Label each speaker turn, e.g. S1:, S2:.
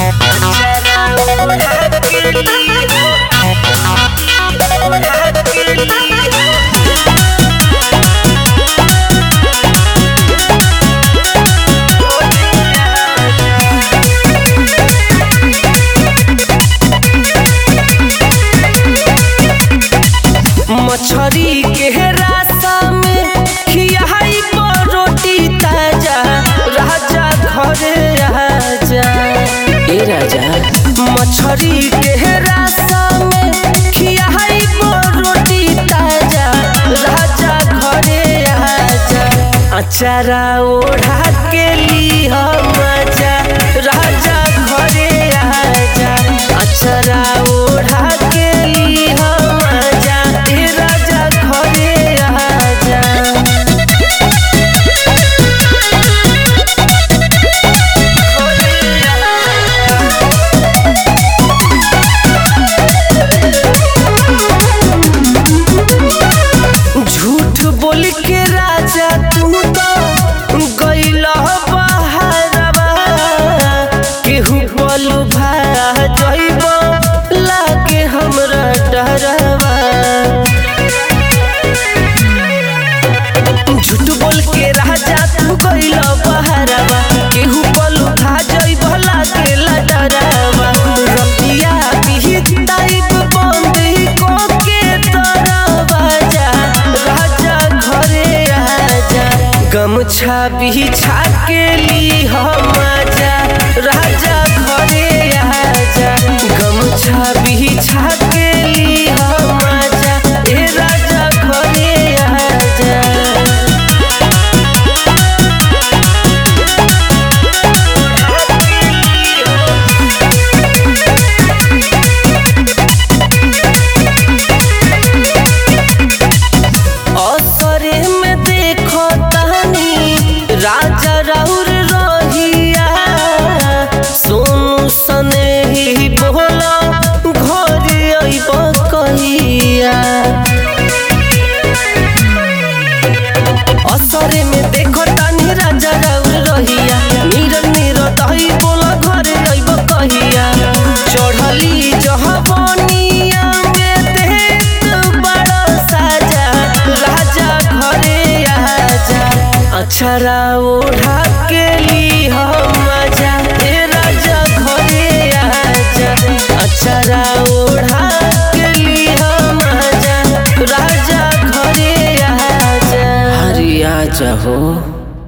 S1: मछरी के रास्ता में खियाई पर रोटी ताजा राजा घरे राजा ए राजा मछरी के रास्ता में खियाई पर रोटी ताजा राजा घरे राजा अचारा ओढ़ा के ली मजा राजा घरे राजा अचारा ओढ़ा के ली मजा ए राजा घरे राजा झूठ बोल के राजा तू तो गइल बहारवा केहू बोल भा जइब लागे हमरा डरवा झूठ बोल के राजा तू गइल बहारवा केहू बोल भा जइब लागे डरवा रतिया बिहिताइब बंद को के दरवाजा राजा घरे आजा गमछा बिछा के ली हम आजा राजा घरे आजा गमछा बिछा के ली हम आजा ए राजा घरे आजा असरे में देखो तहनी राजा राउर रहिया सोनू सने ही बोला घर अइब कहिया असरे में देखो तहनी राजा राउर रहिया नीर नीर दही बोला घर अइब कहिया चढ़ली जहबनिया में देत बड़ा साजा राजा घरे आजा अक्षरा ओढ़ा के ली हम मजा ए राजा घरे आजा अक्षरा ओढ़ा के ली हम मजा राजा घरे आजा हरी आजा हो